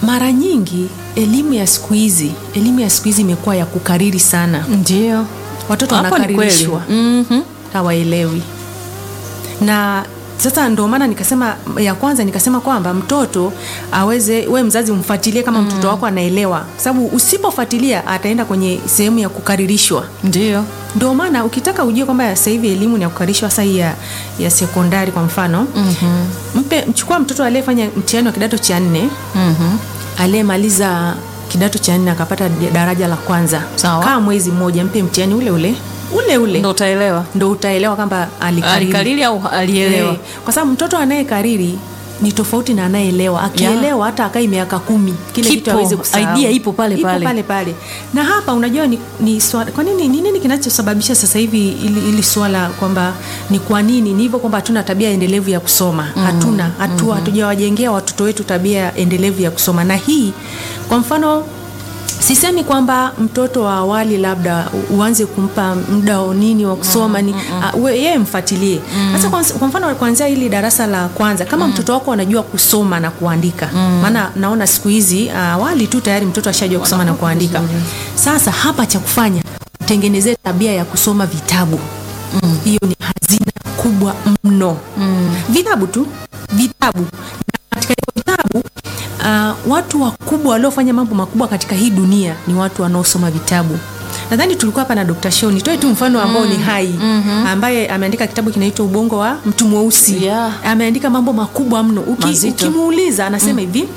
mara nyingi elimu ya siku hizi elimu ya siku hizi imekuwa ya kukariri sana ndio watoto Hapo ni kweli. wanakaririshwa Mhm. hawaelewi na sasa ndio maana nikasema ya kwanza nikasema kwamba mtoto aweze we mzazi umfuatilie kama mtoto wako anaelewa kwa sababu usipofuatilia ataenda kwenye sehemu ya kukaririshwa ndio ndio maana ukitaka ujue kwamba sasa hivi elimu ni ya kukarishwa hasa hii ya, ya sekondari kwa mfano mm-hmm. mpe mchukua mtoto aliyefanya mtihani wa kidato cha nne Mhm. aliyemaliza kidato cha nne akapata daraja la kwanza Sawa. kaa mwezi mmoja mpe mtihani ule ule ule ule ndo utaelewa ndo utaelewa kwamba alikariri. alikariri au alielewa Eh, kwa sababu mtoto anayekariri ni tofauti na anayeelewa akielewa hata akai miaka kumi kile Kipo, kitu aweze kusahau idea ipo pale pale. pale pale na hapa unajua ni, ni swala, kwa nini ni nini kinachosababisha sasa hivi ili, ili swala kwamba ni kwa nini ni hivyo kwamba hatuna tabia endelevu ya kusoma mm, hatuna hatu, mm, hatujawajengea watoto wetu tabia endelevu ya kusoma na hii kwa mfano sisemi kwamba mtoto wa awali labda u- uanze kumpa muda wa nini wa kusoma ni uh, we- yeye mfuatilie sasa kwa, kwa mfano kuanzia hili darasa la kwanza kama mtoto wako anajua kusoma na kuandika maana naona siku hizi uh, awali tu tayari mtoto ashajua kusoma na kuandika sasa hapa cha kufanya tengenezee tabia ya kusoma vitabu hiyo ni hazina kubwa mno vitabu tu vitabu na katika hivyo vitabu uh, watu wakubwa waliofanya mambo makubwa katika hii dunia ni watu wanaosoma vitabu nadhani tulikuwa hapa na Dr. Show nitoe tu mfano ambao ni hai ambaye ameandika kitabu kinaitwa ubongo wa mtu mweusi Yeah. ameandika mambo makubwa mno Uki, Mazito. ukimuuliza anasema hivi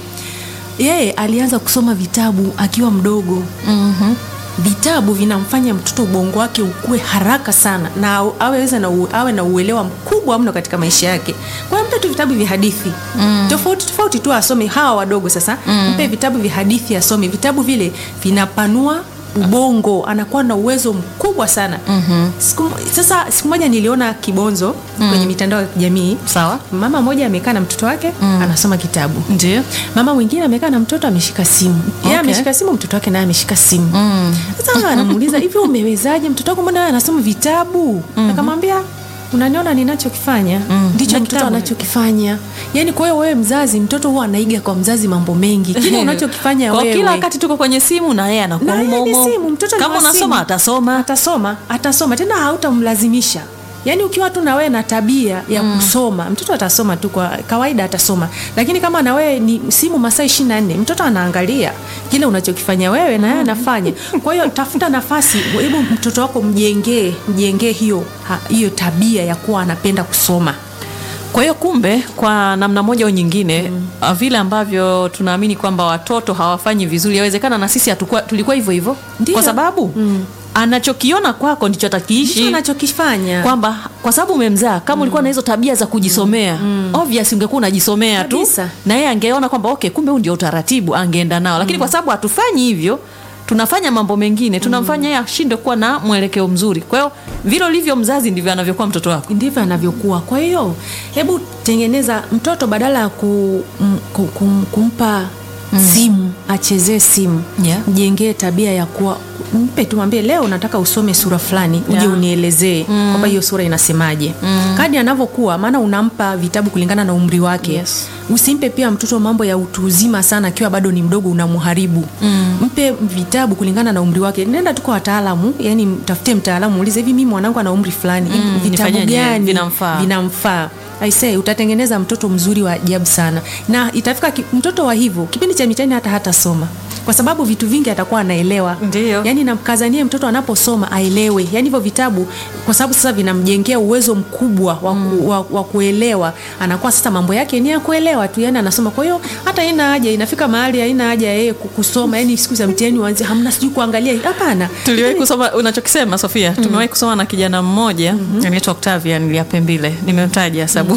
yeye alianza kusoma vitabu akiwa mdogo Mhm. vitabu vinamfanya mtoto ubongo wake ukue haraka sana na au- aweze na u, awe na uelewa mkubwa mno katika maisha yake kwa hiyo mpe tu vitabu vya hadithi mm. tofauti tofauti tu asome hawa wadogo sasa mm. mpe vitabu vya hadithi asome vitabu vile vinapanua ubongo anakuwa na uwezo mkubwa sana mm-hmm. siku, sasa siku moja niliona kibonzo mm. kwenye mitandao ya kijamii sawa mama mmoja amekaa na mtoto wake mm. anasoma kitabu ndio mama mwingine amekaa na mtoto ameshika simu yeye Okay. ameshika simu mtoto wake naye ameshika simu Mm. sasa anamuuliza hivi umewezaje mtoto wako mbona wewe anasoma vitabu akamwambia unaniona ninachokifanya ndicho Na mtoto kitabu. anachokifanya yaani kwa hiyo wewe mzazi mtoto huwa anaiga kwa mzazi mambo mengi kile unachokifanya kwa wewe kila wakati tuko kwenye simu na yeye anakuwa na humo yeye ni humo. simu, mtoto ni kama wa unasoma simu. atasoma atasoma atasoma tena hautamlazimisha yaani ukiwa tu na wewe na tabia ya kusoma mtoto atasoma tu kwa kawaida atasoma lakini kama na wewe ni simu masaa ishiri na nne mtoto anaangalia kile unachokifanya wewe na yeye anafanya kwa hiyo tafuta nafasi hebu mtoto wako mjengee mjengee hiyo ha, hiyo tabia ya kuwa anapenda kusoma kwa hiyo kumbe kwa namna moja au nyingine mm. vile ambavyo tunaamini kwamba watoto hawafanyi vizuri yawezekana na sisi hatukua, tulikuwa hivyo hivyo Ndio. kwa sababu mm. anachokiona kwako ndicho ndicho atakiishi anachokifanya kwamba kwa sababu umemzaa kama ulikuwa na hizo tabia za kujisomea obvious ungekuwa unajisomea tu Kabisa. na yeye angeona kwamba okay kumbe huu ndio utaratibu angeenda nao lakini kwa sababu hatufanyi hivyo tunafanya mambo mengine tunamfanya yeye ashinde kuwa na mwelekeo mzuri kwa hiyo vile ulivyo mzazi ndivyo anavyokuwa mtoto wako ndivyo anavyokuwa kwa hiyo hebu tengeneza mtoto badala ya ku, m, ku, kum, kumpa simu achezee simu Yeah. mjengee tabia ya kuwa mpe tu mwambie leo nataka usome sura fulani uje Yeah. unielezee kwamba hiyo sura inasemaje kadi anavyokuwa maana unampa vitabu kulingana na umri wake Yes. usimpe pia mtoto mambo ya utu uzima sana akiwa bado ni mdogo unamharibu mm. mpe vitabu kulingana na umri wake nenda tu kwa wataalamu yani mtafute mtaalamu muulize hivi mimi mwanangu ana umri fulani Mm, vitabu nifanyaje? gani Vinamfaa. vinamfaa aisee utatengeneza mtoto mzuri wa ajabu sana na itafika ki, mtoto wa hivyo kipindi cha mitihani hata hatasoma kwa sababu vitu vingi atakuwa anaelewa Ndiyo. yani namkazanie mtoto anaposoma aelewe yani hivyo vitabu kwa sababu sasa vinamjengea uwezo mkubwa wa, ku, wa, wa kuelewa anakuwa sasa mambo yake ni ya kuelewa tu yani anasoma kwa hiyo hata haina haja inafika mahali haina haja ya yeye ku- kusoma yani siku za mtihani uanze hamna sijui kuangalia hapana tuliwahi kusoma unachokisema sofia mm. tumewahi kusoma na kijana mmoja mm-hmm. anaitwa octavian liapembile nimemtaja sababu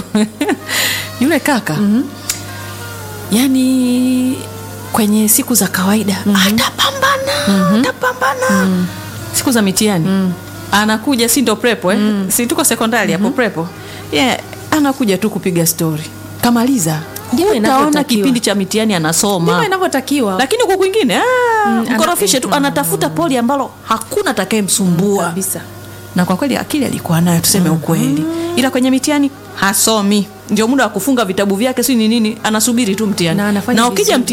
yule kaka mm-hmm. yani kwenye siku za kawaida mm-hmm. atapambana mm-hmm. atapambana mm-hmm. siku za mitihani mm. anakuja si ndo prepo eh? mm. si tuko sekondari hapo mm-hmm. prepo yeah, anakuja tu kupiga stori kamaliza Ndivyo utaona inavyotakiwa. kipindi cha mitihani ndivyo anasoma inavyotakiwa lakini huko kwingine ah, Mm, mkorofishe ana- tu anatafuta poli ambalo hakuna atakayemsumbua kabisa na kwa kweli akili alikuwa nayo tuseme ukweli ila kwenye mitihani hasomi ndio muda wa kufunga vitabu vyake si ni nini anasubiri tu mtihani Na anafanya na ukija vizuri.